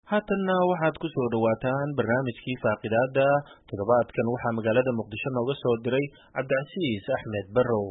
haatanna waxaad ku soo dhowaataan barnaamijkii faaqidaada toddobaadkan waxaa magaalada muqdisho nooga soo diray cabdicasiis axmed barrow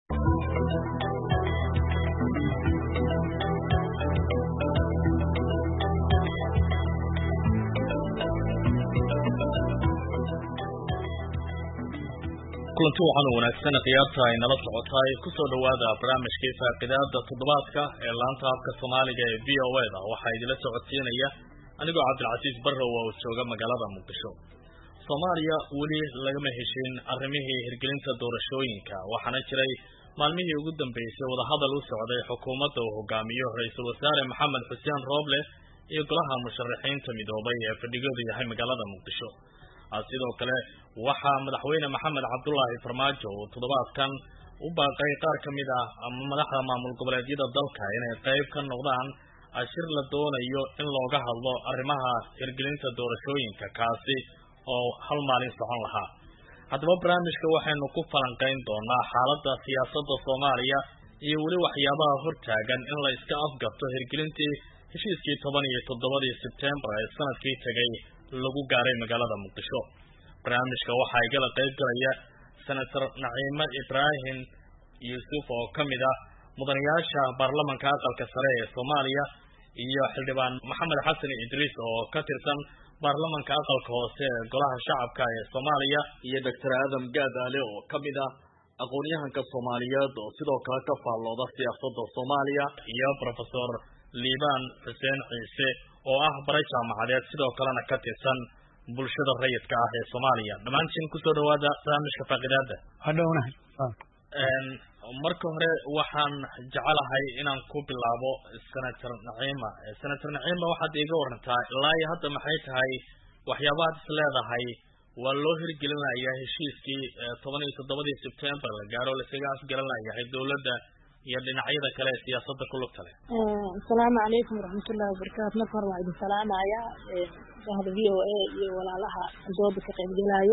kulanti waxaan wanaagsan khiyaarta ay nala socotaay kusoo dhowaada barnaamijkii faaqidaada toddobaadka ee laanta afka soomaaliga ee v o e da waxaa idila socodsiinaya anigoo cabdilcasiis barrow oo jooga magaalada muqdisho soomaaliya weli lagama heshin arrimihii hirgelinta doorashooyinka waxaana jiray maalmihii ugu dambeysay wadahadal u socday xukuumadda uu hogaamiyo ra-iisul wasaare maxamed xuseen rooble iyo golaha musharaxiinta midoobay ee fadhigoodu yahay magaalada muqdisho sidoo kale waxaa madaxweyne maxamed cabdulaahi farmaajo uu toddobaadkan u baaqay qaar ka mid ah ama madaxda maamul goboleedyada dalka inay qayb ka noqdaan shir la doonayo in looga hadlo arrimaha hirgelinta doorashooyinka kaasi oo hal maalin socon lahaa haddaba barnaamijka waxaynu ku falanqayn doonaa xaaladda siyaasadda soomaaliya iyo weli waxyaabaha hortaagan in la iska afgarto hirgelintii heshiiskii toban iyo toddobadii sebtembar ee sanadkii tegay lagu gaaray magaalada muqdisho barnaamijka waxaa igala qayb galaya senator naciime ibraahim yuusuf oo ka mid ah mudanayaasha baarlamanka aqalka sare ee soomaaliya iyo xildhibaan maxamed xasan idriis oo ka tirsan baarlamanka aqalka hoose ee golaha shacabka ee soomaaliya iyo doctor aadam gaadaale oo ka mid ah aqoon-yahanka soomaaliyeed oo sidoo kale ka faallooda siyaasadda soomaaliya iyo professor liibaan xuseen ciise oo ah bare jaamacadeed sidoo kalena ka tirsan bulshada rayidka ah ee soomaaliya dhammaantiin kusoo dhawaada barnaamijka faaqidaada hadhownahay marka hore waxaan jecelahay inaan ku bilaabo senator naciima senator naciima waxaad iiga warantaa ilaa iyo hadda maxay tahay waxyaabahaad is leedahay waa loo hirgelinayaa heshiiskii toban iyo toddobadii sebtembar la gaaro laiskaga afgaranlayahay dowladda iyo dhinacyada kale ee siyaasadda ku lugta leh asalaamu calaykum waraxmatullahi wabarakaatu marka hore waa idin salaamaya bahda v o a iyo walaalaha dooda ka qaybgelaayo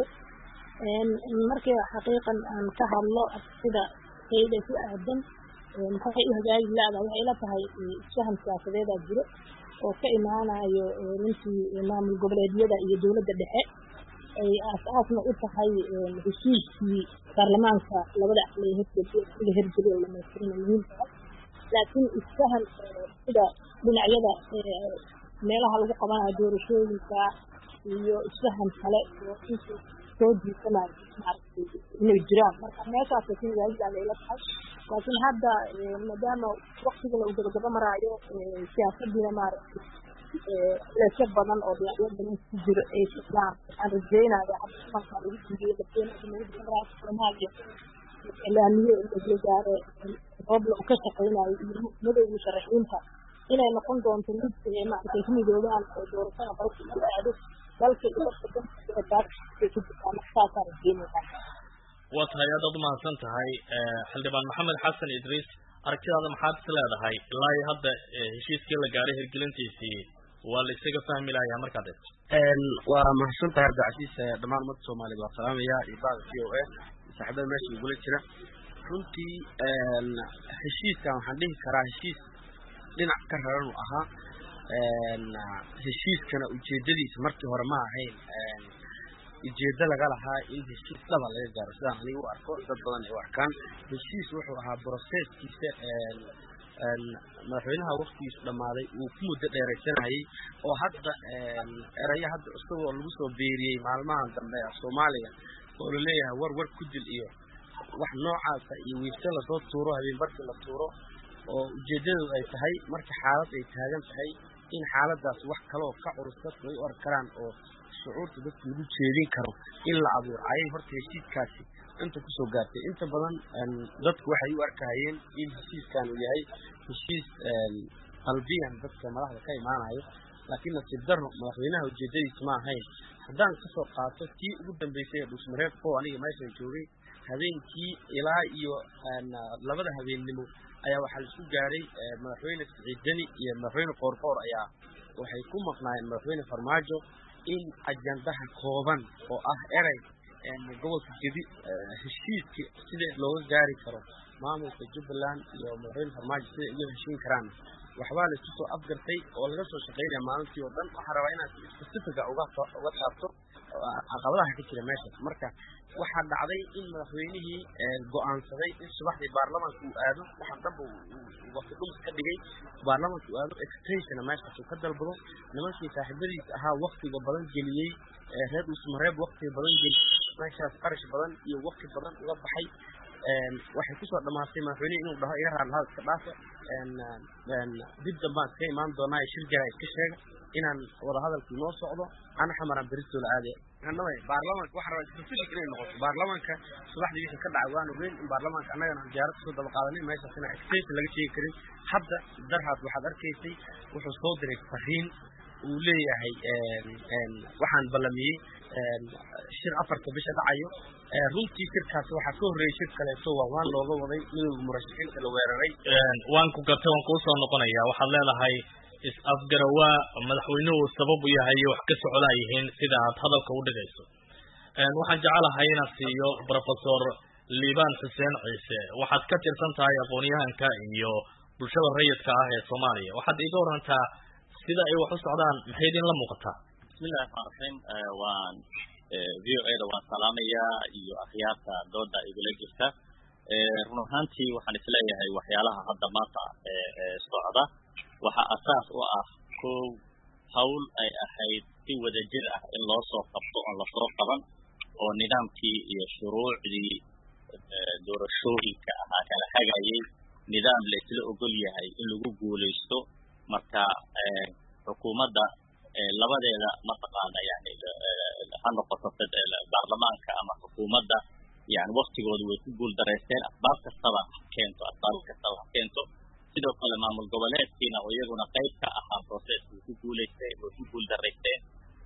markii xaqiiqan aan ka hadlo sida sayda ku aadan maxay u hagaagi la-da waxay ila tahay isfahan siyaasadeedaa jiro oo ka imaanayo runtii maamul goboleedyada iyo dowladda dhexe ay aas-aasna u tahay heshiiskii baarlamaanka labada aqli la hirgeliyo dhamaystirina muhiimkaa laakiin isfahan sida dhinacyada meelaha lagu qabanayo doorashooyinka iyo isfahan kale oo inta soo jiisanayo maaragtay inay jiraan marka meeshaas laakiin hagaagida layla tahay laakiin hadda maadaama waktigana uu gabagaba maraayo siyaasadiina maaragtay leesyo badan oo dhinacyo badan ku jiro ay socdaan waxaan rajeynaya hadda kulankaa lagu guuliyo madaxweynaha jamhuuriyadda federaalka soomaaliya ilaamiye la gaare rooble uu ka shaqeynayo iyo madowga musharaxiinta inay noqon doonto mid maaragtay ku midoobaan oo doorashada dalka u aado dalka iyo dadka dantaas ku jirtaan saasaan rajeynaya waa tahay aad aad umahadsan tahay xildhibaan maxamed xasan idriis aragtidaada maxaad is leedahay ilaa iyo hadda heshiiskii la gaaray hirgelintiisii waa la isaga fahmi lahayaa markaad eegto waa mahadsan tahay cabdicasiis dhammaan ummadda soomaaliyed waa salaamaya iyo bada v o a saaxiibada meesha igula jira runtii heshiiskan waxaan dhihi karaa heshiis dhinac ka raran u ahaa heshiiskana ujeedadiisa markii hore ma ahayn ujeedo laga lahaa in heshiis dhaba laga gaaro sidaan aniga u arko dad badan ay u arkaan heshiis wuxuu ahaa broseskiisa madaxweynaha waktigiisu dhammaaday uu ku muddo dheeraysanayay oo hadda erayo hadda isagoo lagu soo beeriyey maalmahan dambe soomaaliya oo laleeyahay war war ku dil iyo wax noocaasa iyo wiifse lasoo tuuro habeen barkii la tuuro oo ujeedadu ay tahay marka xaalad ay taagan tahay in xaaladaas wax kaleoo ka culus dadku ay u arki karaan oo shucuurta dadka lagu jeedin karo in la abuuro ayay horta heshiiskaasi inta kusoo gaartay inta badan dadku waxay u arkahayeen in heshiiskan uu yahay heshiis qalbiyan dadka madaxda ka imaanayo laakiin nasiib darro madaxweynaha ujeedadiisa ma ahayn haddaan kasoo qaato tii ugu dambeysay ee dhuusmareed oo aniga meeshan joogay habeenkii ilaa iyo labada habeennimo ayaa waxaa la isku gaaray madaxweyne siciid deni iyo madaxweyne qoorqoor ayaa waxay ku maqnaayeen madaxweyne farmaajo in ajandaha kooban oo ah erey gobolka gedi heshiiska sida looga gaari karo maamulka jubbaland iyo madaxweyne farmaajo sida uga heshiin karaan waxbaa la isku soo afgartay oo laga soo shaqaynaya maalintii oo dhan waxaa rabaa inaad si specifica uga uga taabto caqabadaha ka jira meeshaas marka waxaa dhacday in madaxweynihii go'aansaday in subaxdii baarlamaanka uu aado waxaan dhanba waqti dhumis ka dhigay baarlamaanka uu aado extensiona meeshaas uu ka dalbado nimankii saaxiibadiisa ahaa waktiga badan geliyey reer usmareeb waktiga badan geliyey meeshaas qarash badan iyo wakti badan uga baxay waxay kusoo dhamaatay madaxweynihi inuu dhaho iga raadlahaa iska dhaafa dib dambaan iska imaan doonaa shir jara iska sheega inaan wadahadalkii noo socdo ana xamaraan beristoola aadaya baarlamaanka waxaa rabaa specific inay noqoto baarlamaanka subaxdii wixii ka dhacay waan ogeyn in baarlamaanka annagana aan diyaarad kusoo daba qaadanay meeshaas inaan extension laga sheegi karin hadda darhaad waxaad arkaysay wuxuu soo diray fariin uu leeyahay waxaan ballamiyey shir afarta bisha dhacayo runtii shirkaas waxaa ka horreeyey shir kaleeto waa waan looga waday midowga murashaxiinta la weeraray waan ku gartay waan kuu soo noqonaya waxaad leedahay is-afgarawaa madaxweynuhu sabab u yahay iyo wax ka socdaa yihiin sida aad hadalka u dhigayso waxaan jecelahay inaan siiyo professor liibaan xuseen ciise waxaad ka tirsan tahay aqoon-yahanka iyo bulshada rayidka ah ee soomaaliya waxaad iiga warantaa sida ay wax u socdaan maxay idin la muuqataa bismillahi raxmaan raxiim waan v o a da waan salaamayaa iyo akhyaarta dooda igula jirta run ahaantii waxaan isleeyahay waxyaalaha hadda maanta socda waxaa asaas u ah kow hawl ay ahayd si wadajir ah in loo soo qabto oon lasoo qaban oo nidaamkii iyo shuruucdii doorashooyinka ahaa kala hagayay nidaam la isla ogol yahay in lagu guulaysto marka xukuumadda labadeeda mataqaana yani ha noqoto baarlamaanka ama xukuumadda yani waktigooda way ku guul daraysteen asbaab kastaba ha keento asbaab kastaba ha keento sidoo kale maamul goboleedkiina oo iyaguna qayb ka ahaa processka way ku guulaysteen way ku guul daraysteen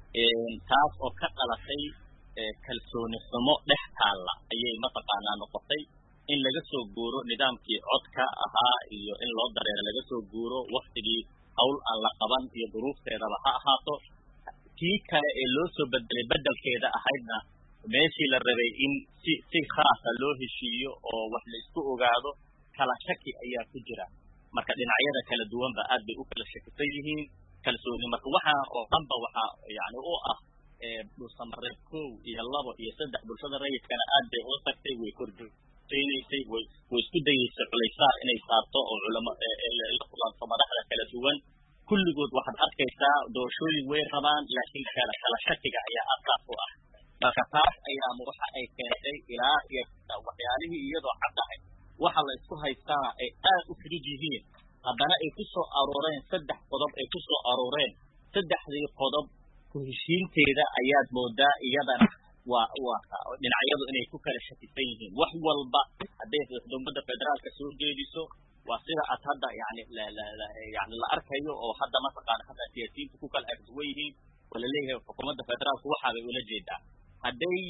taas oo ka dhalatay kalsooni xumo dhex taalla ayay mataqaanaa noqotay in laga soo guuro nidaamkii codka ahaa iyo in loo dareero laga soo guuro waktigii hawl aan la qaban iyo duruufteedaba ha ahaato kii kale ee loo soo bedelay bedelkeeda ahaydna meeshii la rabay in si si khaasa loo heshiiyo oo wax la isku ogaado kala shaki ayaa ku jira marka dhinacyada kala duwanba aad bay u kala shakisan yihiin kalsooni marka waxaa oo dhanba waxaa yani u ah dhulsamareed kow iyo labo iyo saddex bulshada rayidkana aad bay ula tagtay way kordheynaysay way way isku dayeysay culaysaar inay saarto oo culamo la kulanto madaxda kala duwan kulligood waxaad arkaysaa doorashooyin way rabaan laakiin kala kala shakiga ayaa asaas u ah marka taas ayaa waxa ay keentay ilaa iyo waxyaalihii iyadoo caddahay waxa la isku haystaana ay aad u fudud yihiin haddana ay ku soo arooreen saddex qodob ay ku soo arooreen saddexdii qodob ku heshiinteeda ayaad moodaa iyadana waa waa dhinacyadu inay ku kala shakisan yihiin wax walba hadday dowladda federaalka soo jeediso waa sida aad hadda yani yani la arkayo oo hadda mataqaana hadda siyaasiyiintu ku kala agduwan yihiin oo laleeyahay xukuumadda federaalku waxaabay ula jeedaa hadday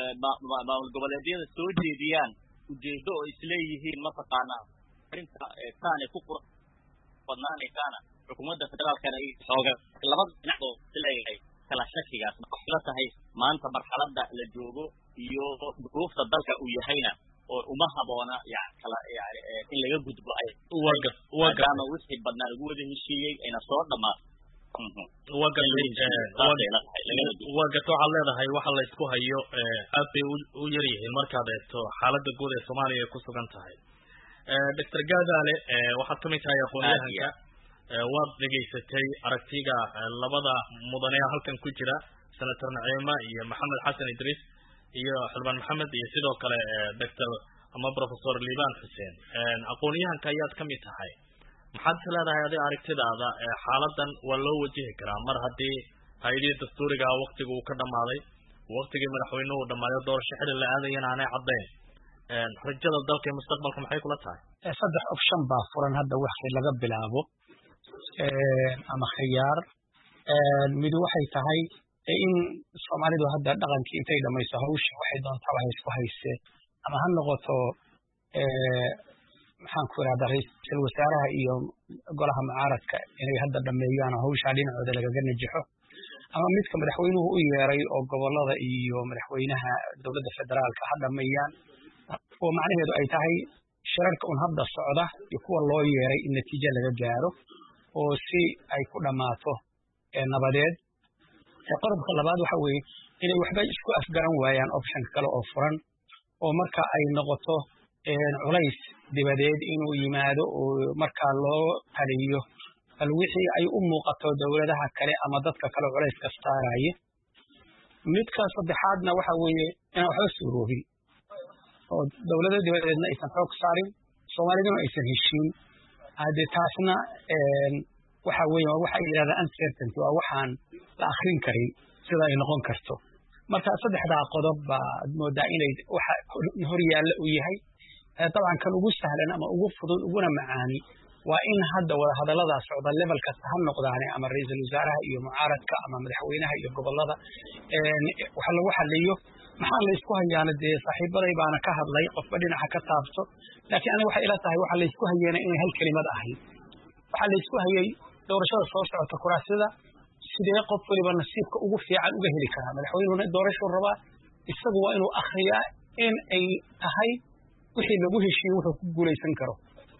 maamul goboleedyada soo jeediyaan ujeedo oo isleeyihiin mataqaana arrinta saanay ku qurux badnaanaysaana xukuumadda federaalkana xooga labada dhinacoo isleeyahay kala shakigaas waxay la tahay maanta marxaladda la joogo iyo duruufta dalka uu yahayna oo uma haboona yani kala yani in laga gudbo ay maadaama wixii badnaa lagu wada heshiiyey ayna soo dhamaato waa gartay waa garta waxaad leedahay waxa la isku hayo aad bay u yar yihiin markaad eegto xaaladda guud ee soomaaliya ay ku sugan tahay doctor gaadaale waxaad kamid tahay aqoon-yahanka waad dhegaysatay aragtiga labada mudane halkan ku jira senator naciima iyo maxamed xasan idriis iyo xildhibaan maxamed iyo sidoo kale doctor ama professor liibaan xuseen aqoon-yahanka ayaad kamid tahay maxaad is leedahay adi aragtidaada xaaladan waa loo wajihi karaa mar haddii hay-adihii dastuuriga waktiga uu ka dhamaaday waktigii madaxweynuhu dhamaayo doorasho xili la aadayana aanay caddayn rajada dalka iyo mustaqbalka maxay kula tahay saddex option baa furan hadda wixii laga bilaabo ama khiyaar midu waxay tahay in soomaalidu hadda dhaqankii intay dhamayso hawsha waxay doontaba haysku hayse ama ha noqoto maxaan ku irahdaa ra-iisul wasaaraha iyo golaha mucaaradka inay hadda dhameeyaan oo hawshaa dhinacooda lagaga najixo ama midka madaxweynuhu u yeeray oo gobolada iyo madaxweynaha dowladda federaalka ha dhameeyaan oo macnaheedu ay tahay shirarka un hadda socda iyo kuwa loo yeeray in natiijo laga gaaro oo si ay ku dhammaato nabadeed qodobka labaad waxa weeye inay waxba isku afgaran waayaan optionka kale oo furan oo marka ay noqoto culays dibadeed inuu yimaado oo markaa loo taliyo bal wixii ay u muuqato dowladaha kale ama dadka kale culayska saaraya midka saddexaadna waxa weeye inaan waxba suuroobin oo dowlada dibadeedna aysan xoog saarin soomaaliduna aysan heshiin haddee taasna waxa weeye waa waxa yidhahdaa uncertainty waa waxaan la akrin karin sida ay noqon karto marka saddexdaa qodob baad moodaa inay waxa hor yaalla uu yahay dabcan kan ugu sahlan ama ugu fudud uguna macaani waa in hadda wada hadallada socda level kasta ha noqdaane ama ra-iisul wasaaraha iyo mucaaradka ama madaxweynaha iyo gobolada wax lagu xaliyo maxaa la isku hayaana dee saaxiibaday baana ka hadlay qofba dhinaca ka taabto laakiin aniga waxay ila tahay waxa laysku hayeena inay hal kelimad ahayd waxaa laysku hayay doorashada soo socota kuraasida sidee qof waliba nasiibka ugu fiican uga heli karaa madaxweynuhuna doorashuu rabaa isagu waa inuu akriyaa in ay tahay wixii lagu heshiiyey wuxuu ku guulaysan karo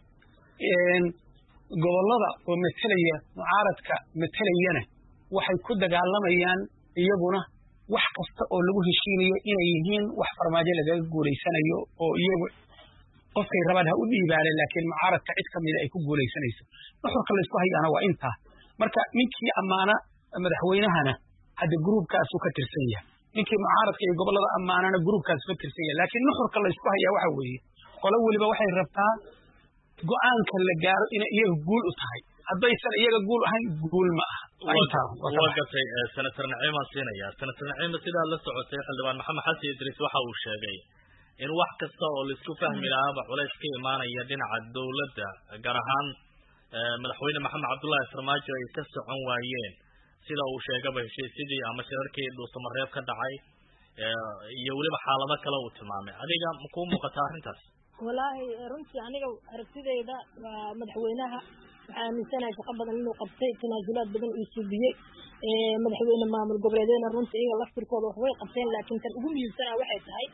gobollada oo metelaya mucaaradka metelayana waxay ku dagaalamayaan iyaguna wax kasta oo lagu heshiinayo inay yihiin wax farmaajo lagaga guulaysanayo oo iyagu qofkay rabaan ha u dhiibaaneen laakiin mucaaradka cid ka mida ay ku guulaysanayso nuxurka laysku hayaana waa intaa marka ninkii ammaana madaxweynahana hadda gruubkaasuu ka tirsan yahay ninkii mucaaradka iyo gobollada ammaanana gruubkaasu ka tirsan yahay laakiin nuxurka laysku hayaa waxa weeye qolo weliba waxay rabtaa go-aanka la gaaro inay iyaga guul u tahay haddaysan iyaga guul ahayn guul ma aha waa gatay senator naciimaan siinaya senator naciima sidaad la socotay xildhibaan maxamed xasan idriis waxa uu sheegay in wax kasta oo laisku fahmi lahaaba culays ka imaanaya dhinaca dowladda gaar ahaan madaxweyne maxamed cabdullaahi farmaajo ay ka socon waayeen sida uu sheegaba heshiisyadii ama shirarkii dhuusamareeb ka dhacay iyo weliba xaalado kale uu tilmaamay adiga makuu muuqataa arrintaas walaahi runtii aniga aragtidayda waa madaxweynaha waxaa aaminsanahay shaqo badan inuu qabtay tanaasulaad badan uu subiyey madaxweyne maamul goboleedeena runtii iyaga laftirkooda wax way qabteen laakiin tan ugu muhiimsanaa waxay tahay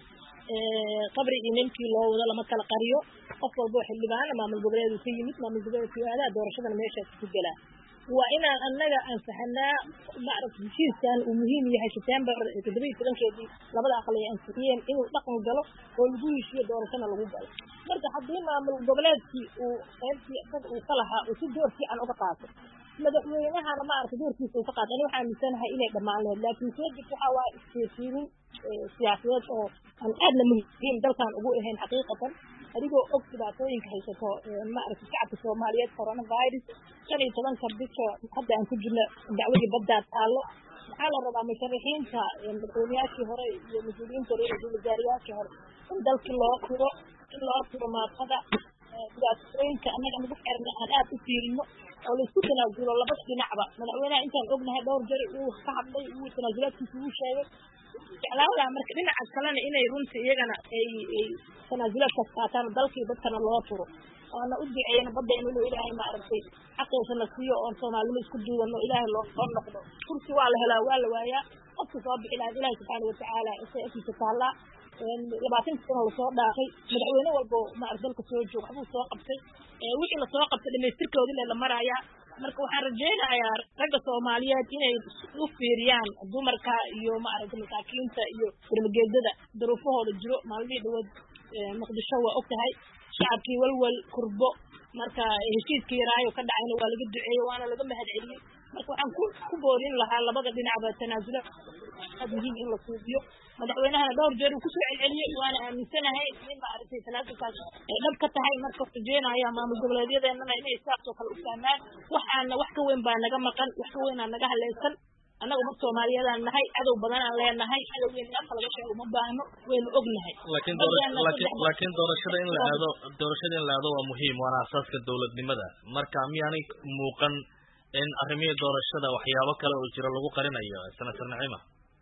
qabri iyo ninkii loo wado lama kala qariyo qof walbo xildhibaana maamul goboleedu ka yimid maamul goboleedku aadaa doorashadana meeshaas ku gelaa waa inaan annaga ansaxanaa maaragta heshiiskan uu muhiim yahay september toddoba iyo tobankeedii labada aqal ay ansixiyeen inuu dhaqan galo oo lagu heshiyo doorashana lagu galo marka haddii maamul goboleedkii uu qaybtii isaga uu ka lahaa uu si door fiican uga qaato madaxweynahana maaragta doorkiisa uu ka qaato ani waxaa aaminsanahay inay dhammaan lahayd laakiin soo jirta waxaa waa isfiirfiirin siyaasadeed oo aan aadna muhiim dalkan ugu ahayn xaqiiqatan adigoo og dhibaatooyinka haysato maaragta shacabka soomaaliyeed coronavirus shan iyo tobanka bisha hadda aan ku jirno dacwadii baddaa taallo maxaa la rabaa musharaxiinta madaxweyneyaashii hore iyo mas-uuliyiinta hore iyo wasaariyaashii hore in dalkii loo tiro in loo tiro maafada dhibaatooyinka annaga nagu xirna aan aad u fiirino oo laisku tanaasulo labada dhinacba madaxweynaha intaan ognahay dhowr jari uu ka hadlay uu tanaasulaadkiisa uu sheegay jeclaalaha marka dhinaca kalena inay runtii iyagana ay ay tanaasulaadkaas qaataan dalkii dadkana loo turo oona u duceeyna baddeena inuu ilaahay maaragtay xaqiisa la siiyo oon soomaalnimo isku duubanno ilaahay loo soo noqdo kursi waa la helaa waa la waayaa qofka soo bixi lahayd ilaahay subxaana watacaala isay agtiisa taallaa labaatanka sano lasoo dhaafay madaxweyne walbo maarata dalka soo joog waxbuu soo qabtay wixii lasoo qabtay dhamaystirkoodii le la marayaa marka waxaan rajaynayaa ragga soomaaliyeed inay u fiiriyaan dumarka iyo maaragta masaakiinta iyo darmageedada daruufahooda jiro maalmihii dhawood muqdisho waa og tahay shacabkii walwal kurbo marka heshiiskii yaraayo ka dhacayna waa laga duceeyey waana laga mahad celiyey marka waxaan ku ku boorin lahaa labada dhinacba tanaasula aad muhiim in la suubiyo madaxweynahana dhowr jeer uu kusoo celceliyey waana aaminsanahay in maaragtay tanaasulkaas ay dhab ka tahay marka rajeynaya maamul goboleedyadeenana inay saasoo kale u fahmaan waxaana wax ka weyn baa naga maqan wax ka weyn aa naga haleysan annaga dad soomaaliyeedaan nahay cadow badan aan leenahay cadowgeena in afka laga sheego uma baahno waynu ognahay laakiin laakiin doorashada in la aado doorashada in la aado waa muhiim waana asaaska dowladnimada marka miyaanay muuqan in arrimihii doorashada waxyaabo kale oo jira lagu qarinayo senator nacima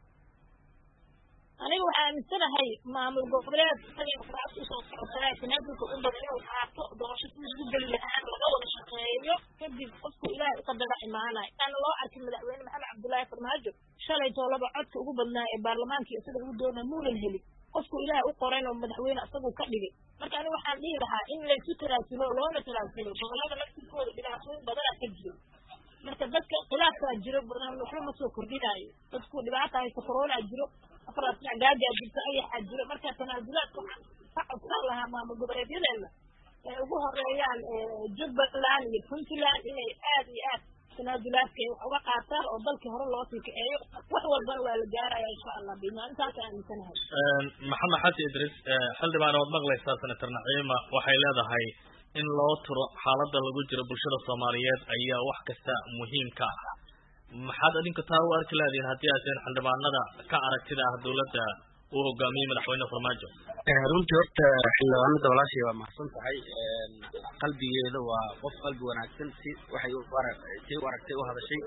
aniga waxaa aaminsanahay maamul goboleed isaga kuraas usoo socotaa tanaasulka u badan inuu qaato doorasho si isku geli lahaan laga wada shaqeeyo kadib qofku ilaahay uqadara imaanaya inaan loo arkin madaxweyne maxamed cabdullaahi farmaajo shalay toolaba codka ugu badnaa ee baarlamaanka isaga ugu doona muunan helin qofku ilaahay u qorayn oo madaxweyne isagu ka dhigay marka aniga waxaan dhihi lahaa in laysu tanaasulo loona tanaasulo gobolada laftirkooda dhibaatooyin badana ka jiro marka dadka khilaafkaa jiro badan waxba ma soo kordhinaayo dadku dhibaata haysa corona jiro afraad dhinac gaajaa jirto ayaxaa jiro marka tanaasulaadka waxaan ka codsan lahaa maamul goboleedyadeena ay ugu horeeyaan jubbaland iyo puntland inay aad iyo aad tanaasulaadka ay wax uga qaataan oo dalkii hore loo sii kaceeyo wax walbana waa la gaaraya insha allah bimaalintaas aaminsanahay maxamed xasan idris xildhibaan ood maqlaysaa senator naciima waxay leedahay in loo turo xaaladda lagu jiro bulshada soomaaliyeed ayaa wax kasta muhiim ka ah maxaad adinka taa u arki leedihin haddii aad teen xildhibaanada ka aragtida ah dawladda uu hogaamiyey madaxweyne farmaajo runtii horta xildhibaanada walaashay waa mahadsan tahay qalbigeeda waa qof qalbi wanaagsan si waxay si u aragtay u hadashay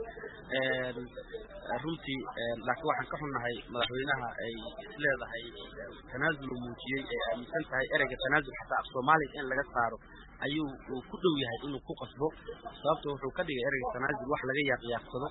runtii laakiin waxaan ka xunnahay madaxweynaha ay isleedahay tanaasul uu muujiyey ay aaminsan tahay ereyga tanaasul xataa af soomaaliga in laga saaro ayuu uu ku dhow yahay inuu ku qasbo sababto wuxuu ka dhigay ereyga tanaasul wax laga yaaqyaarsado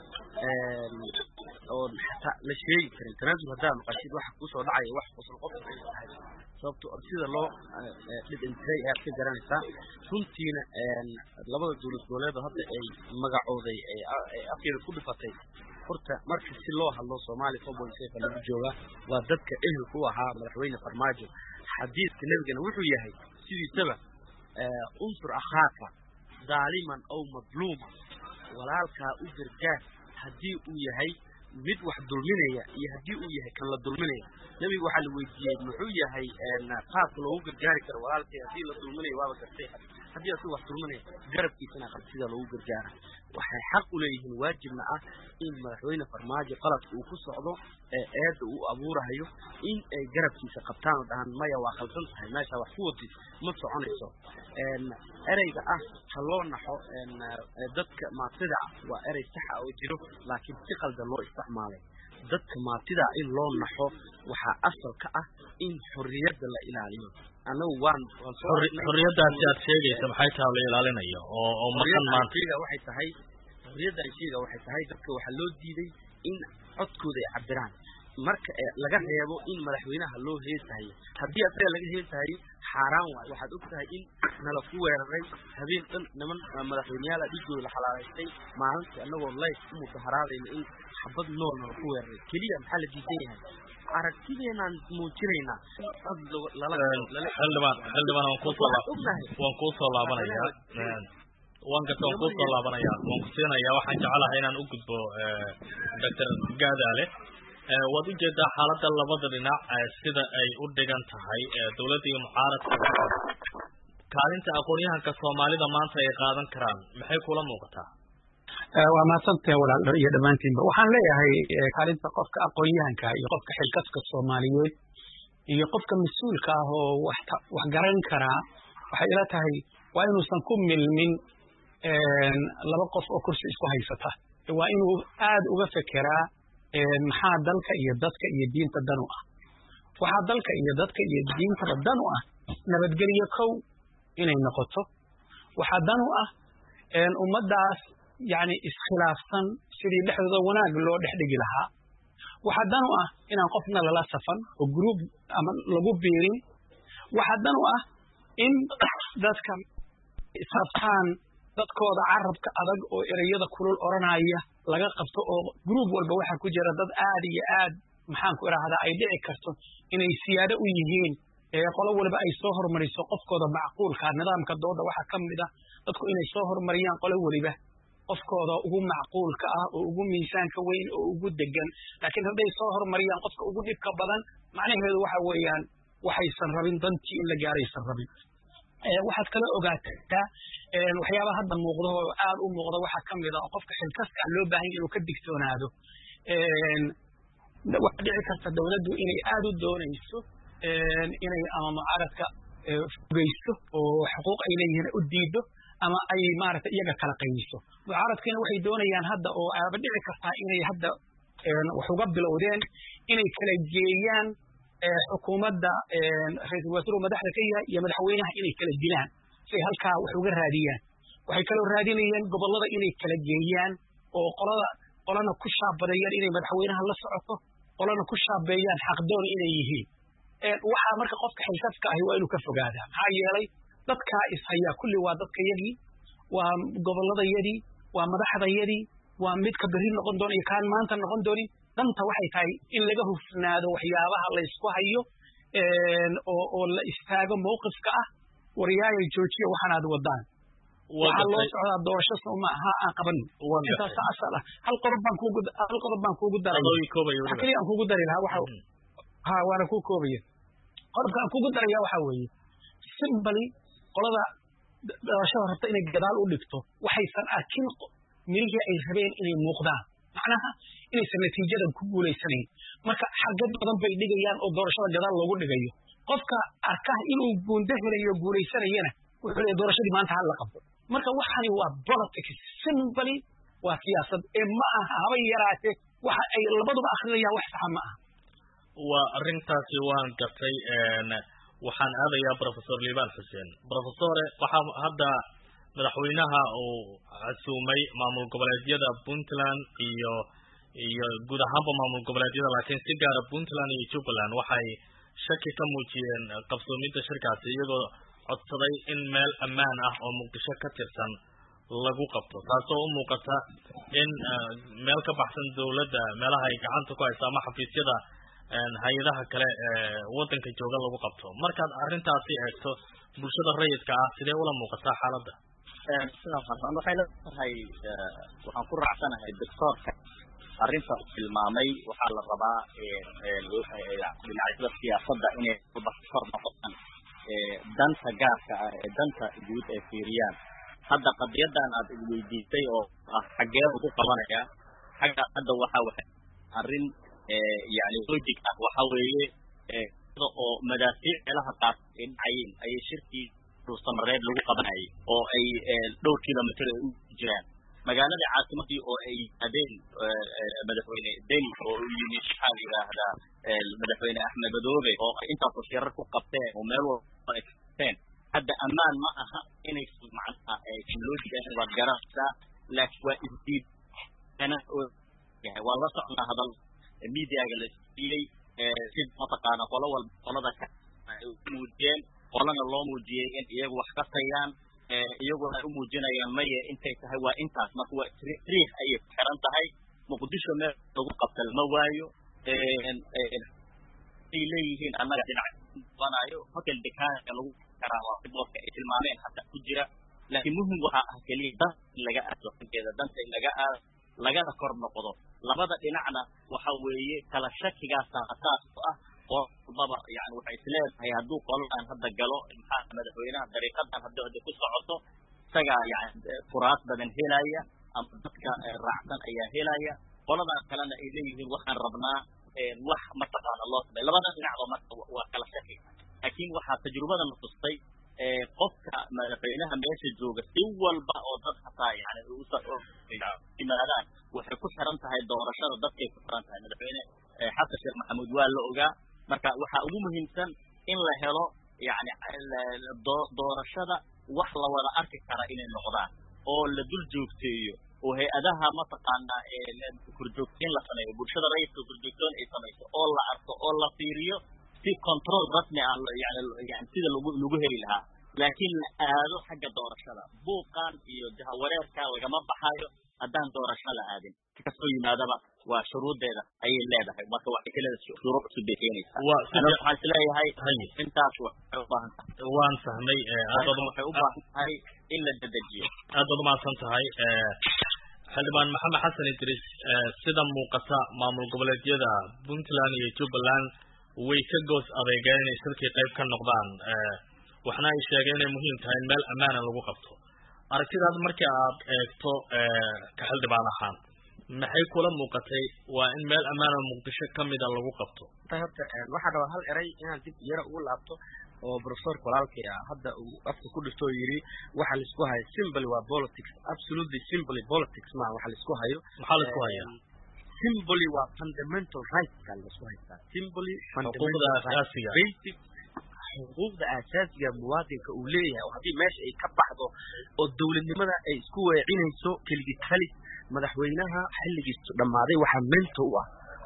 oon xataa la sheegi karin tanaasul haddaa maqashid waxa kusoo dhacaya wax qosol qofka ay tahay sababto sida loo dhidhintiray ayaad ka garanaysaa runtiina labada dowlad goboleedoo hadda ay magacooday ay afkeeda ku dhifatay horta marka si loo hadlo soomaaliya four point seven lagu joogaa waa dadka ehelku u ahaa madaxweyne farmaajo xadiidka nebigana wuxuu yahay sidiisaba unsur akhaaka daaliman aw madluuma walaalkaa u gargaar haddii uu yahay mid wax dulminaya iyo haddii uu yahay kan la dulminaya nebiga waxaa la weydiiyey muxuu yahay qaabka loogu gargaari karo walaalkii haddii la dulminayo waaba gartay haddii asigu wax dulminaya garabkiisana qab sida loogu gargaara waxay xaq u leeyihiin waajibna ah in madaxweyne farmaajo qaladka uu ku socdo ee eedda uu abuurahayo in ay garabkiisa qabtaan oo dhahaan maya waa khaldan tahay meesha wax ku wadid ma soconayso ereyga ah ha loo naxo dadka maatida ah waa erey saxa oo jiro laakiin si qaldan loo isticmaalay dadka maatida in loo naxo waxaa asal ka ah in xorriyadda la ilaaliyo anagu waan xorriyaddaasi aad sheegaysa maxay tahay la ilaalinayo oo oo maqan maanta waxay tahay xorriyadda aan sheega waxay tahay dadka waxaa loo diiday in codkooda ay cabiraan marka laga reebo in madaxweynaha loo heesahayo haddii asaga laga heesahayo xaaraan waayo waxaad og tahay in nala ku weeraray habeen dhan niman madaxweyneyaal dhigooda la xalaalaystay maalintii annagoo life u mudaharaadayna in xabad nool nala ku weeraray keliya maxaa la diidan yahay aragtideenaan muujinaynaa xildhibaan xildhibaan waan kuusoo waan kuusoo laabanayaa waan garta waan kuusoo laabanayaa waan ku siinayaa waxaan jecelahay inaan u gudbo doctor gaadaale waad ujeedaa xaaladda labada dhinac sida ay u dhigan tahay dawladda iyo mucaaradka kaalinta aqoon-yahanka soomaalida maanta ay qaadan karaan maxay kula muuqataa waa mahadsantahay walaal iyo dhammaantiinba waxaan leeyahay kaalinta qofka aqoon-yahanka iyo qofka xilkaska soomaaliyeed iyo qofka mas-uulka ah oo wax wax garan karaa waxay ila tahay waa inuusan ku milmin laba qof oo kursi isku haysata waa inuu aad uga fekeraa maxaa dalka iyo dadka iyo diinta dan u ah waxaa dalka iyo dadka iyo diintaba dan u ah nabadgelyo kow inay noqoto waxaa dan u ah ummaddaas yani iskhilaafsan sidii dhexdooda wanaag loo dhex dhigi lahaa waxaa dan u ah inaan qofna lala safan oo gruub ama lagu biirin waxaa dan u ah in dadka israbtaan dadkooda carabka adag oo ereyada kulul odhanaya laga qabto oo gruub walba waxaa ku jira dad aad iyo aad maxaan ku idhaahdaa ay dhici karto inay siyaado u yihiin qolo waliba ay soo hormariso qofkooda macquulka nidaamka dooda waxaa ka mid ah dadku inay soo hormariyaan qolo weliba qofkooda ugu macquulka ah oo ugu miisaanka weyn oo ugu degan laakiin hadday soo hormariyaan qofka ugu dhibka badan macnaheedu waxa weeyaan waxaysan rabin dantii in la gaaraysan rabin waxaad kala ogaataa waxyaaba hadda muuqda oo aad u muuqda waxaa ka mid a oo qofka xilkaska loo baahan inuu ka digtoonaado waxaa dhici karta dawladdu inay aad u doonayso inay ama mucaaradka fogeyso oo xuquuq ay leeyihiin u diido ama ay maaragtay iyaga kala qaybiso mucaaradkiina waxay doonayaan hadda oo aaba dhici kartaa inay hadda wax uga bilowdeen inay kala geeyaan xukuumadda ra-iisul wasaaruu madaxda ka yahay iyo madaxweynaha inay kala dilaan si ay halkaa wax uga raadiyaan waxay kaloo raadinayaan gobollada inay kala geeyaan oo qolada qolana ku shaabadeeyaan inay madaxweynaha la socoto qolana ku shaabeeyaan xaqdoon inay yihiin waxaa marka qofka xilkadka ahi waa inuu ka fogaadaa maxaa yeelay dadkaa ishayaa kulli waa dadka yadii waa gobollada yadii waa madaxda yadii waa midka berri noqon doona iyo kaan maanta noqon doonin danta waxay tahay in laga hufnaado waxyaabaha la ysku hayo oo oo la istaago mawqifka ah waryaaya joojiya waxaan aad wadaan waxaa loo socdaa doorasho sooma ha aan qabanin intaasa asal ah hal qodob baan kuugu hal qodob baan kuugu daray wax keliya aan kuugu dari lahaa waxa ha waana kuu koobaya qodobka aan kuugu daraya waxaa weeye simbali qolada doorashada rabta inay gadaal u dhigto waxaysan arkin mirihii ay rabeen inay muuqdaan macnaha inaysan natiijadan ku guulaysanayn marka xagad badan bay dhigayaan oo doorashada gadaal loogu dhigayo qofka arka inuu guundo helayo guulaysanayana wuxuu leeyahay doorashadii maanta hal la qabto marka waxani waa politics simply waa siyaasad ee ma aha haba yaraatee waxa ay labaduba akrinayaan wax saxa ma aha waa arrintaasi waan gartay waxaan aadayaa professor liban xuseen professore waxaa hadda madaxweynaha uu casuumay maamul goboleedyada puntland iyo iyo guud ahaanba maamul goboleedyada laakiin si gaara puntland iyo jubbaland waxay shaki ka muujiyeen qabsoomidda shirkaasi iyagoo codsaday in meel ammaan ah oo muqdisho ka tirsan lagu qabto taasoo u muuqata in meel ka baxsan dawladda meelaha ay gacanta ku hayso ama xafiisyada hay-adaha kale waddanka jooga lagu qabto markaad arrintaasi eegto bulshada rayidka ah sidee ula muuqataa xaaladda sidaas hasan waxay leedahay waxaan ku raacsanahay doctoorka arrinta tilmaamay waxaa la rabaa dhinacyada siyaasadda inay kor noqotaan danta gaarka ah ee danta guud ay fiiriyaan hadda qadiyadan aad weydiisay oo ah xaggee ugu qabanaya xagga hadda waxa waxa arrin yani logic ah waxa weeye oo madaafiic meelaha qaar ay dhacayeen ayay shirkii dhuusamareed lagu qabanayay oo ay dhowr kilomitr ay u jiraan magaalada caasimadii oo ay yimaadeen madaxweyne deni oo u yimi maxaa la yidhaahdaa madaxweyne axmed madoobe oo ay intaasoo shirar ku qabteen oo meel walba ay qabteen hadda ammaan ma aha inay macnaha logic waad garanaysaa laakiin waa isdiid waa la socnaa hadal mediaga la siiyey si mataqaana qolo walba qolada ka muujiyeen qolana loo muujiyey in iyagu wax ka tayaan iyaguna ay u muujinayaan maye intay tahay waa intaas marka waa riix ayay ku xiran tahay muqdisho meel lagu qabta lama waayo ay leeyihiin annaga dhinac qabanayo hotel dekaanka lagu karaa waa boodka ay tilmaameen hataa ku jira laakiin muhim waxaa ah keliya dan in laga aado xaggeeda danta in laga aado lagana kor noqdo labada dhinacna waxa weeye kala shakigaasa asaas u ah oo walbaba yani waxay isleedahay hadduu qoladan hadda galo maxaa madaxweynaha dariiqadan hadda hadda ku socoto isagaa yani furaas badan helaya ama dadka raacsan ayaa helaya qoladan kalena ay leeyihiin waxaan rabnaa wax mataqaana loo samay labada dhinacba marka waa kala shaki laakiin waxaa tajrubadana tustay qofka madaxweynaha meesha jooga si walba oo dad hataa yani yimaadaan waxay ku xiran tahay doorashada dadkay ku xiran tahay madaxweyne xasan sheekh maxamuud waa la ogaa marka waxaa ugu muhiimsan in la helo yani doorashada wax la wada arki kara inay noqdaan oo la dul joogteeyo oo hay-adaha mataqaana korjoogteyn la sameeyo bulshada rayidka korjoogtoon ay samayso oo la arko oo la fiiriyo si control rasmi ah yani yani sida lagu lagu heli lahaa laakiin la aado xagga doorashada buuqan iyo jahawareerka lagama baxayo haddaan doorasho la aadin kasoo yimaadaba waa shuruudeeda ayay leedahay marka waxay kaleeda shuruuc cusub bay keenaysaa waxaan isleeyahay intaas waxay u baahan tahay waan fahmay waxay u baahan tahay in la dedejiyo aad baad umahadsan tahay xildhibaan maxamed xasan idris sida muuqata maamul goboleedyada puntland iyo jubbaland way ka goos adeegeen inay shirkii qayb ka noqdaan waxna ay sheegeen inay muhiim tahay in meel ammaana lagu qabto aragtidaad markii aad eegto ka xildhibaan ahaan maxay kula muuqatay waa in meel ammaana muqdisho kamida lagu qabto horta waxaa rabaa hal eray inaan dib yara ugu laabto oo professorka walaalkay ah hadda uu afka ku dhifto oo yidhi waxa laisku hayo simply waa politics absolutely simply politics ma waxa laisku hayo maxaa laisku hayaa simply waa fundamental rights ka laisku haystaa simply xuquuqda asaasiga basic xuquuqda asaasiga muwaadinka uu leeyahay oo haddii meesha ay ka baxdo oo dowladnimada ay isku weecinayso keligii talis madaxweynaha xilligiisu dhammaaday waxaa mento u ah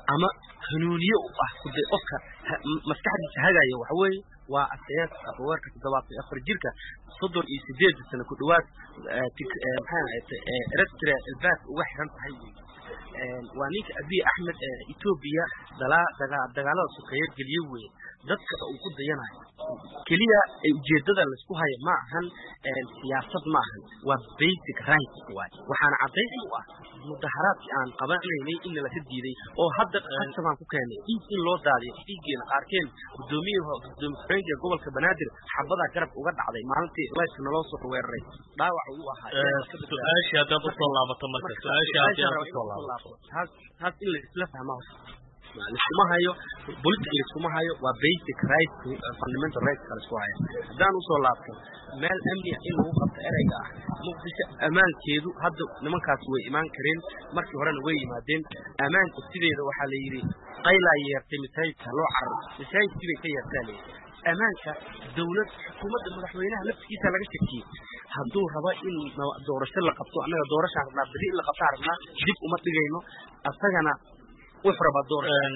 ama hanuuniye u ah kude qofka maskaxdiisa hagaya waxa weeye waa asayaas afaweerka toddobaatan iyo afar jirka soddon iyo sideed sano ku dhawaad maxay ahayte eritrea albaab uga xiran tahay waa ninka abiy axmed ee etoobiya dalaa daga dagaalada sokeeye geliye weye dadka uu ku dayanayo keliya ujeedada laysku hayo ma ahan siyaasad ma ahan waa basic rights waay waxaana caddayn u ah mudaharaadkii aan qabanaynay in laka diiday oo hadda qasabaan ku keenay dhiig in loo daadiyo dhiiggeena qaarkeen gudoomiye gudoomiye ku-xigeenka gobolka banaadir xabadaa garab uga dhacday maalintii layska naloo soo weeraray dhaawac uu ahaa su-aashii haddaad usoo laabato marka su-aashii haddaad usoo laabato taas taas in la isla fahma laiskuma hayo political laiskuma hayo waa basic right fundamental rights ka laisku hayo haddaan usoo laabto meel amniya in lagu qabto ereyga ah muqdisho ammaankeedu hadda nimankaas way imaan kareen markii horena way yimaadeen ammaanka sideeda waxaa la yidhi qaylaa yeertay masaajidka loo cararo masaajidkii bay ka yeertaa layidhi ammaanka dawlad xukuumadda madaxweynaha laftigiisa laga shakiyey hadduu rabo in doorasho la qabto annaga doorashaan rabnaa beri in la qabtaan rabnaa dib uma dhigayno asagana wuxuu rabaa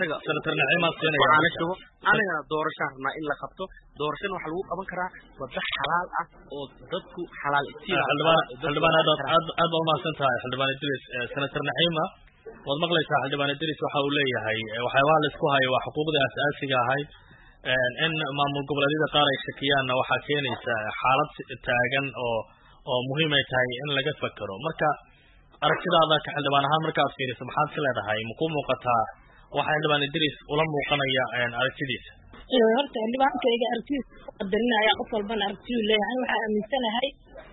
doorasho anagana doorashaan rabnaa in la qabto doorashana waxaa lagu qaban karaa wada xalaal ah oo dadku xalaal xildhibaan aad aad aad baa umahadsan tahay xildhibaan idris senator naciima waad maqlaysaa xildhibaan idris waxa uu leeyahay waxyaabaha laisku hayo waa xuquuqdii asaasiga ahayd in maamul goboleedyada qaar ay shakiyaanna waxaa keenaysa xaalad taagan oo oo muhiim ay tahay in laga fakero marka aragtidaada ka xildhibaan ahaan markaad fiiriso maxaad ka leedahay makuu muuqataa waxa xildhibaan idris ula muuqanaya aragtidiisa horta xildhibaankayga aragtidiisa qadarinaya qof walbana aragtiyuu leeyahay waxaa aaminsanahay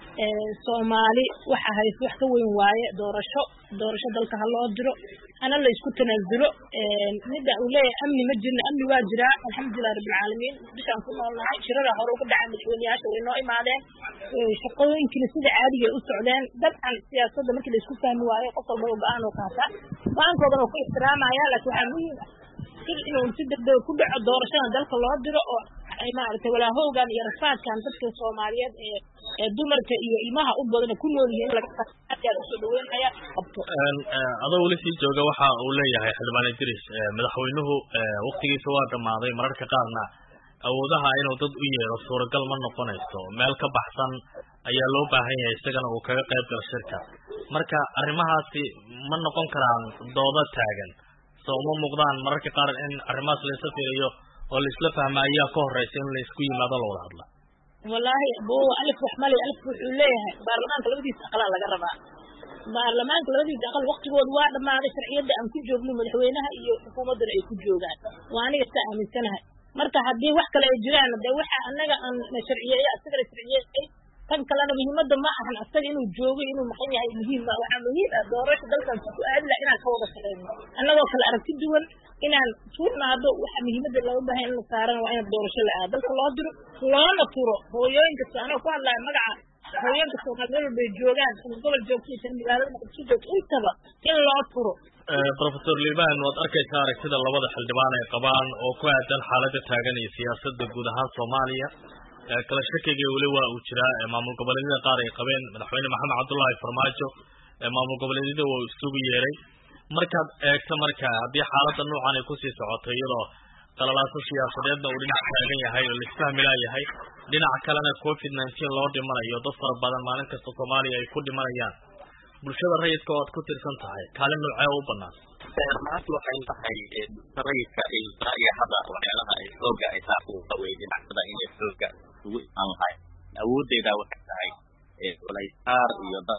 soomaali waxa hayse wax ka weyn waaye doorasho doorasho dalka ha loo diro hana la isku tanaasulo midda uu leeyahay amni ma jirna amni waa jiraa alxamdulilah rabbilcaalamiin muqdishaan ku noolnahay shirada hore uga dhacay madaxweyneyaasha way noo imaadeen shaqooyinkina sida caadiga u socdeen dabcan siyaasadda markii la isku fahmi waayo qof walba oo go-aan oo qaata go-aankoodan oo ku ixtiraamaya laakiin waxaa muhiim ah in inuu si degdega ku dhaco doorashada dalka loo diro oo maaragtay walaahowgan iyo rafaadkan dadka soomaaliyeed ee ee dumarka iyo ilmaha u badan ku nool yihiin in laga aad usoo dhaweynaya qabto adoo weli sii jooga waxa uu leeyahay xildhibaan idris madaxweynuhu waktigiisa waa dhammaaday mararka qaarna awoodaha inuu dad u yeero suuragal ma noqonayso meel ka baxsan ayaa loo baahan yahay isagana uu kaga qayb galo shirka marka arrimahaasi ma noqon karaan doodo taagan soo uma muuqdaan mararka qaar in arrimahaas laisla fiiriyo oo laisla fahma ayaa ka horeysa in laisku yimaado la wada hadla wallaahi bo alif wax male alif wuxuu leeyahay baarlamaanka labadiisa aqalaa laga rabaa baarlamaanka labadiisa aqal waktigooda waa dhammaaday sharciyadda aan ku joogno madaxweynaha iyo xukuumaddana ay ku joogaan waa aniga saa aaminsanahay marka haddii wax kale ay jiraan de waxa anaga aan sharciyeeyo asagana sharciyeeyay tan kalena muhiimadda ma ahan asaga inuu joogo inuu maqan yahay muhiim ma waxaa muhiim ah doorasha dalkan ku aadi laha inaan ka wada shaqeyno annagoo kale aragti duwan inaan tuurnaado waxa muhiimadda looga baahay in la saarana waa in doorasho la aado dalka loo diro loona turo hooyooyin kasta anoo ku hadlaya magaca hooyooyinka soomaali meel walbay joogaan ama gobol joogto iyo magaalada muqdisho joogto intaba in loo turo professor liban waad arkaysaa aragtida labada xildhibaan ay qabaan oo ku aadan xaaladda taagan iyo siyaasadda guud ahaan soomaaliya kala shakiga weli waa uu jiraa maamul goboleedyada qaar ay qabeen madaxweyne maxamed cabdullaahi farmaajo maamul goboleedyada waa isugu yeeray markaad eegto marka haddii xaaladda noocan ay kusii socoto iyadoo qalalaaso siyaasadeedna uu dhinac taagan yahay oo laisfahmi laayahay dhinaca kalena covid nineteen loo dhimanayo dad fara badan maalin kasta soomaaliya ay ku dhimanayaan bulshada rayidka oo aad ku tirsan tahay kaalin noocee u banaan maanta waxay tahay rayidka iyo hadda waxyaalaha ay xooga ay saa uga wey dhinacsada inay xooga ugu imaan lahay awooddeeda waxay tahay walaysaar iyo dad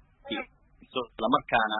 islamarkaana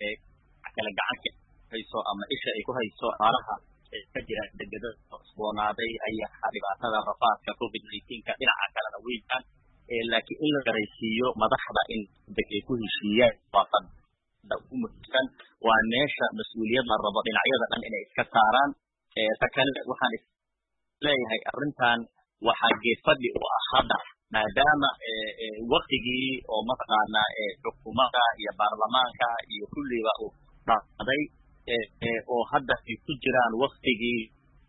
kale gacanka hayso ama isha ay ku hayso aalaha ka jira degeda cusboonaaday ayaa dhibaatada rafaadka covid nineteenka dhinaca kalena weynaan laakiin in la garaysiiyo madaxda in deg ay ku heshiiyaan waafan ugu muhiimsan waa meesha mas-uuliyad la rabo dhinacyada dhan inay iska saaraan ta kale waxaan isleeyahay arrintan waxaa geedfadhi u ah hadda maadaama waktigii oo mataqaana xukuumadda iyo baarlamaanka iyo kulliba uu dhacday oo hadda ay ku jiraan waktigii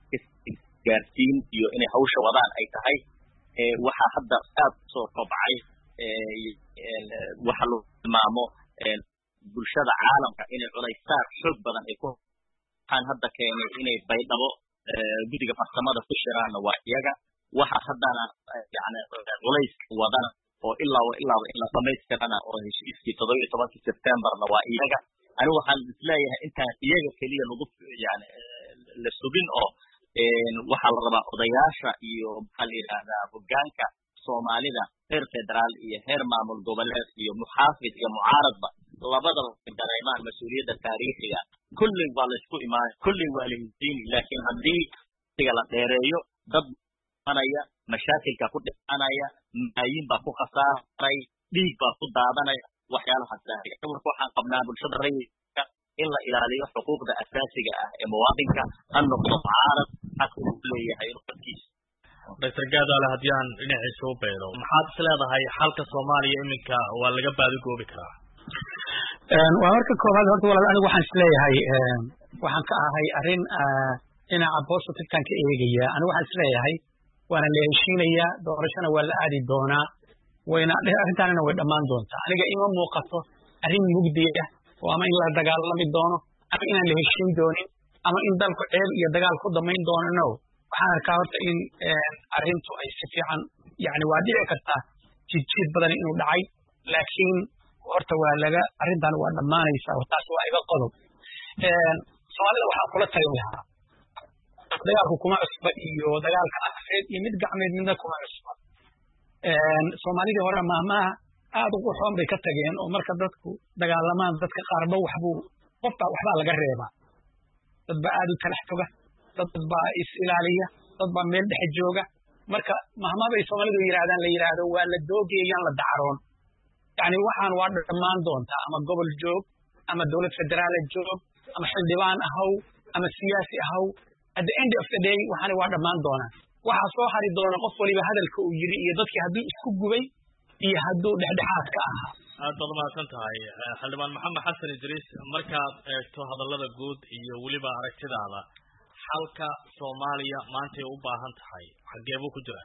gaarsiin iyo inay hawsha wadaan ay tahay waxaa hadda aad usoo kobcay waxa lagu tilmaamo bulshada caalamka inay culaysaar xoog badan ay ku waxaan hadda keenay inay baydhabo guddiga farsamada ku shiraanna waa iyaga waxa haddana yani culays wadana oo ilaaba ilaaba in la dhamaystirana oo heshiiskii toddoba iyo tobankii septemberna waa iyaga anigu waxaan isleeyahay intaan iyaga keliya lagu yani la sugin oo waxaa la rabaa odayaasha iyo maxaa la yidhahdaa hoggaanka soomaalida heer federaal iyo heer maamul goboleed iyo muxaafid iyo mucaaradba labadaba dareemaan mas-uuliyadda taariikhiga kullin waa laysku imaanay kullin waa la hisiini laakiin haddii siga la dheereeyo dad anaya mashaakilka ku dhicanaya malaayiin baa ku khasaaray dhiig baa ku daadanaya waxyaalahaas marka waxaan qabnaa bulshada rayidka in la ilaaliyo xuquuqda asaasiga ah ee muwaadinka ha noqdo mucaarad xaq uu leeyahay dadkiisa doctor gaadaale haddii aan dhinaciisa u beedo maxaad is leedahay xalka soomaaliya iminka waa laga baadigoobi karaa waa marka koowaad horta walaal anigu waxaan isleeyahay waxaan ka ahay arrin dhinaca positivkan ka eegaya anigu waxaan isleeyahay waana la heshiinayaa doorashona waa la aadi doonaa wayna arrintaanina way dhammaan doontaa aniga ima muuqato arrin mugdiya oo ama in la dagaalami doono ama inaan la heshiin doonin ama in dalku ceeb iyo dagaal ku damayn doono no waxaan arkaa horta in arrintu ay si fiican yani waa dhici kartaa jidjiid badan inuu dhacay laakiin horta waa laga arrintan waa dhammaanaysaa taas waa iga qodob soomaalida waxaan kula talin lahaa dagaalku kuma cusba iyo dagaalkan afeed iyo mid gacmeed midna kuma cusba soomaalidii hore maahmaaha aad u qurxoon bay ka tageen oo marka dadku dagaalamaan dadka qaarba waxbuu qofbaa waxbaa laga reebaa dad baa aad u talax toga dad baa is ilaaliya dad baa meel dhexe jooga marka mahmaa bay soomaalidu yidhahdaan la yidhaahdo waa la doogayayaan la dacaroon yani waxaan waa dhammaan doontaa ama gobol joog ama dowlad federaala joog ama xildhibaan ahaw ama siyaasi ahaw at the end of the day waxaani waa dhammaan doonaa waxaa soo hari doona qof waliba hadalka uu yiri iyo dadkii hadduu isku gubay iyo hadduu dhexdhexaad ka ahaa aad baad umahadsan tahay xildhibaan maxamed xasan idriis markaad eegto hadallada guud iyo weliba aragtidaada xalka soomaaliya maantay u baahan tahay xagee buu ku jiraa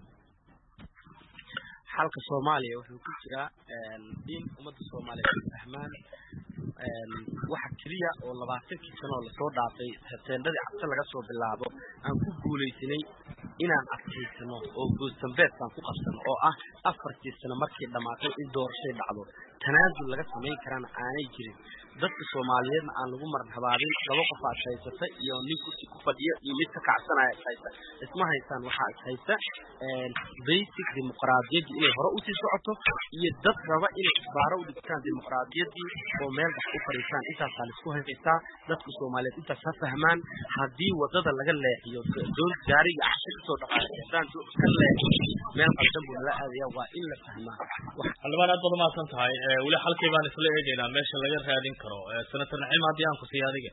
xalka soomaaliya wuxuu ku jiraa in ummadda soomaaliyeed ay fahmaan waxa keliya oo labaatankii sano oo lasoo dhaafay teendadii cabse laga soo bilaabo aan ku guulaysanay inaan adkaysano oo goosdambeedkaan ku qabsano oo ah afartii sano markii dhammaatay in doorashay dhacdo tanaasul laga samayn karana aanay jirin dadka soomaaliyeedna aan lagu marhabaabin laba qof aad haysata iyo nin kursi ku fadhiyo iyo mid ka kacsanaya is haysta isma haystaan waxaa is haysta basic dimuqraadiyaddii inay hore usii socoto iyo dad raba inay isbaaro u dhigtaan dimuqraadiyaddii oo meel dhex u fadhiistaan intaasaa laisku haystaa dadka soomaaliyeed intaas ha fahmaan haddii wadada laga leexiyo doon gaariga cashe kasoo dhaqaaqistaan ka leexiyo meel qaldan buu nala aadaya waa in la fahmaa xildhibaan aad baad umahadsan tahay weli xalkii baan isla eegaynaa meesha laga raadin karo senator naciim haddii aan ku siiya adiga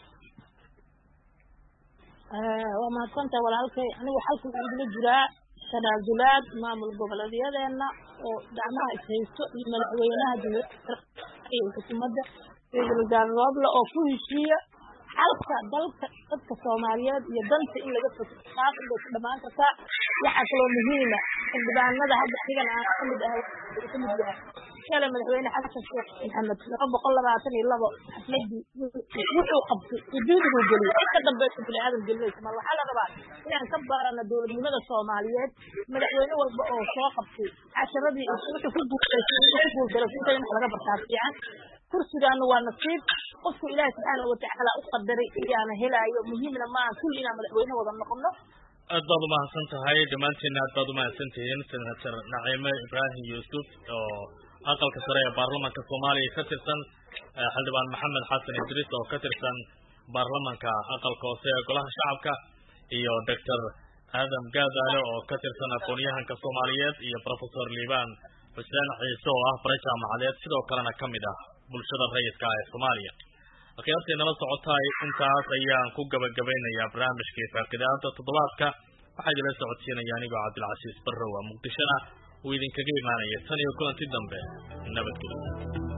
waa mahadsantahay walaalkay anigu xalku wuxuu igula jiraa tanaasulaad maamul goboleedyadeena oo gacmaha ishaysto iyo madaxweynaha iyo xukuumadda ra-iisul wasaare rooble oo ku heshiiya xalka dalka dadka soomaaliyeed iyo danta in laga fog taas inbay ku dhamaan kartaa waxaa kaloo muhiima xildhibaanada hadda xigan aan kamid ah kamid yahay shalay madaxweyne xasan sheekh maxamed laba boqol labaatan iyo labo xafladii wuxuu qabtay xuduudiguu geliyay in ka dambeysa bini aadam gelinaysa mar waxaa la rabaa inaan ka baarana dowladnimada soomaaliyeed madaxweyne walba oo soo qabtay casharadii wuxuu ku guulaystay wuxuu ku guuldaray inta in wax laga bartaa fiican kursigaana waa nasiib qofku ilaahi subxaana watacaala u qadaray ayaana helaayo muhiimna maaha kulli inaan madaxweyne wada noqono aad baad umahadsan tahay dhammaantiina aad baad umahadsan tihiin senator naciime ibraahim yuusuf oo aqalka sare ee baarlamanka soomaaliya ka tirsan xildhibaan maxamed xasan idriis oo ka tirsan baarlamanka aqalka hoose ee golaha shacabka iyo doctor aadam gaadaale oo ka tirsan aqoon-yahanka soomaaliyeed iyo professor liibaan xuseen ciise oo ah bare jaamacadeed sidoo kalena ka mid ah bulshada rayidka ah ee soomaaliya akhyaartii nala socotaay intaas ayaan ku gabagabaynayaa barnaamijkii faaqidaada toddobaadka waxaa idinla socodsiinaya anigoo cabdilcasiis barrow a muqdishona uu idinkaga imaanaya tan iyo kulanti dambe nabadgelyo